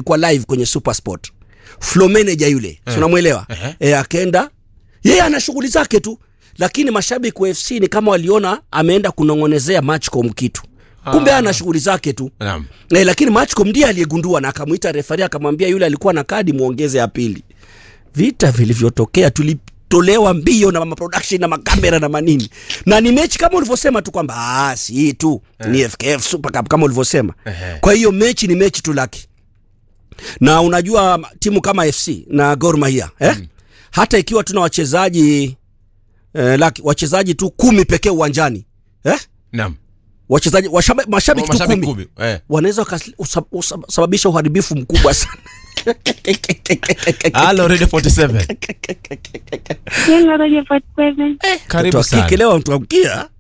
ilikuwa live kwenye Supersport. Floor manager yule, si unamwelewa? Ehe. Eh, akaenda yeye ana shughuli zake tu, lakini mashabiki wa FC ni kama waliona ameenda kunong'onezea Matchcom kitu, kumbe ana shughuli zake tu. Naam. Eh, lakini Matchcom ndiye aliyegundua na akamwita refari akamwambia yule alikuwa na kadi muongeze ya pili. Vita vilivyotokea tulitolewa mbio na maproduction na makamera na manini, na ni mechi kama ulivyosema tu kwamba ah, si hii tu ni FKF Super Cup kama ulivyosema. Ehe. Kwa hiyo mechi ni mechi tu laki, na unajua timu kama FC na Gor Mahia eh? hata ikiwa tuna wachezaji eh, laki, wachezaji tu kumi pekee uwanjani eh? Naam. wachezaji washaba- mashabiki tu Mashabiki kumi kumi. Eh. wanaweza wakasababisha uharibifu mkubwa sana. Halo Radio 47. Hello, Radio 47. Karibu Mtu wa kike sana. leo mtuamkia.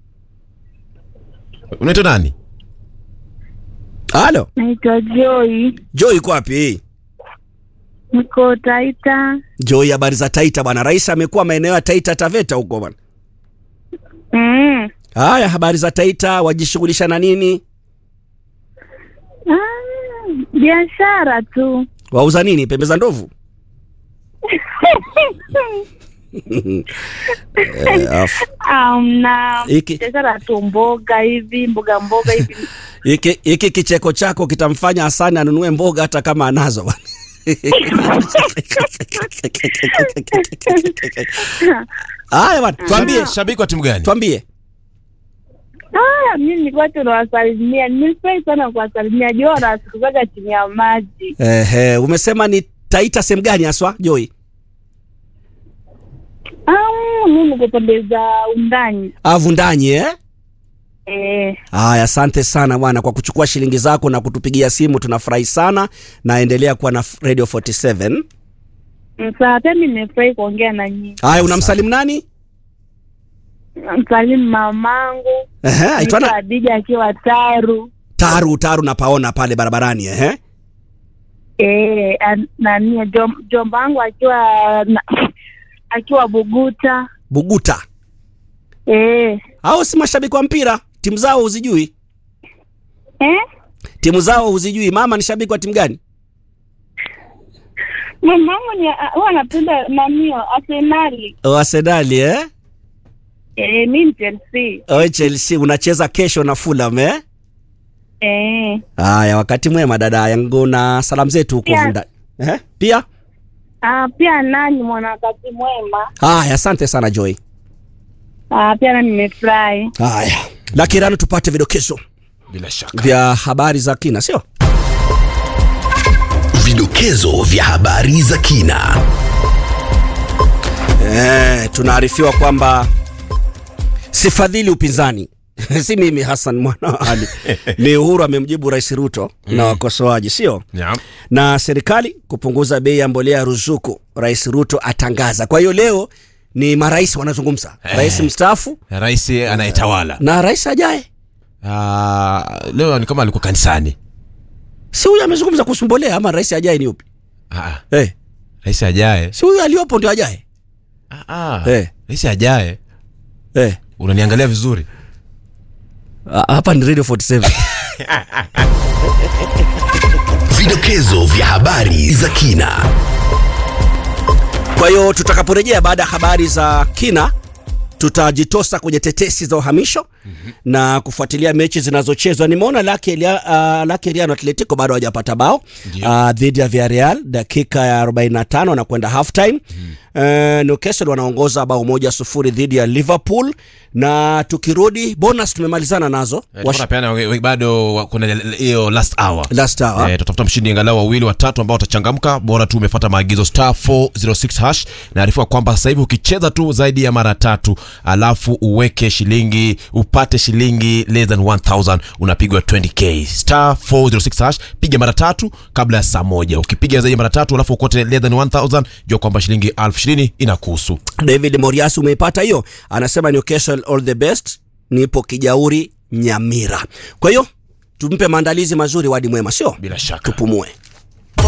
Unaitwa nani? Halo, Naitwa Joy, Joy iko wapi? niko Taita. Joy, habari za Taita bwana. Rais amekuwa maeneo ya Taita Taveta huko bwana. Mm. Haya, habari za Taita, wajishughulisha na nini? Ah, biashara tu. Wauza nini? Pembe za ndovu? Eh, afu. Amna Iki- biashara tu, mboga hivi, mboga mboga hivi. Hiki hiki kicheko chako kitamfanya Hasani anunue mboga hata kama anazo bwana. Haya bwana, tuambie, Shabiki wa timu gani? tuambie. Ah, mimi nilikuwa tu nawasalimia. Nimefurahi sana kuwasalimia. Jora sikuzaga chini ya maji. Ehe, umesema ni Taita sehemu gani haswa Joy? Ah, mimi niko pande za undani. Avundanyi eh? Eh, Haya, asante sana bwana kwa kuchukua shilingi zako na kutupigia simu, tunafurahi sana na endelea kuwa na f- Radio 47. msaa pia mimi nimefurahi kuongea na nyinyi. Haya, unamsalimu nani? Msalimu mamangu. Ehe, aitwa Naitwa na Adija akiwa Taru. Taru, Taru napaona pale barabarani ehe. Eh, an- nani jom, jomba wangu akiwa na, akiwa Buguta. Buguta. Eh, Hao si mashabiki wa mpira, timu zao huzijui? eh? Timu zao huzijui? Mama ni shabiki wa timu gani? Mamangu ni huwa anapenda nani Arsenali. Oh, Arsenali eh? Eh, mimi ni Chelsea. Oh, Chelsea unacheza kesho na Fulham eh? Eh. Haya, wakati mwema dada yangu na salamu zetu huko Pia- Vunda. Eh? Pia? Ah, pia nani mwana wakati mwema. Haya, asante sana Joy. Ah, pia nani nimefurahi. Haya. Lakini tupate vidokezo Bila shaka. vya habari za kina, sio? Vidokezo vya habari za kina. Eh, tunaarifiwa kwamba sifadhili upinzani si mimi Hassan mwana wa Ali ni Uhuru amemjibu Rais Ruto na wakosoaji, sio Naam. na serikali kupunguza bei ya mbolea ya ruzuku, Rais Ruto atangaza. Kwa hiyo leo ni marais wanazungumza, rais mstaafu Rais anayetawala. na rais ajaye. Ah, leo ni kama alikuwa kanisani. Si huyu amezungumza kuhusu mbolea ama rais ajaye ni upi? Ah, Eh, rais ajaye. si huyu aliyopo ndio ajaye? Ah, ah. Eh. Rais ajaye. Eh, Unaniangalia vizuri. ah, hapa ni Radio 47. Vidokezo vya habari za kina. Kwa hiyo tutakaporejea baada ya habari za kina tutajitosa kwenye tetesi za uhamisho mm-hmm. na kufuatilia mechi zinazochezwa. Nimeona Lake Elia, uh, Lake Eliano Atletico bado hawajapata bao Ndio. uh, dhidi ya Villarreal dakika ya 45 wanakwenda half time mm-hmm. uh, Newcastle wanaongoza bao moja sufuri dhidi ya Liverpool, na tukirudi bonus tumemalizana nazo Eh, Wash- tunapeana we- we- bado wa- kuna hiyo last hour. last hour Eh, tutafuta mshindi angalau wawili watatu ambao watachangamka bora tu umefuata maagizo star 406 hash naarifiwa kwamba sasa hivi ukicheza tu zaidi ya mara tatu alafu uweke shilingi upate shilingi less than 1000 unapigwa 20k star 406 hash piga mara tatu kabla ya saa moja ukipiga zaidi ya mara tatu alafu ukote less than 1000 jua kwamba shilingi elfu ishirini inakuhusu David Moriasi umeipata hiyo, anasema Newcastle all the best, nipo Kijauri Nyamira. Kwa hiyo tumpe maandalizi mazuri, wadi mwema, sio bila shaka tupumue.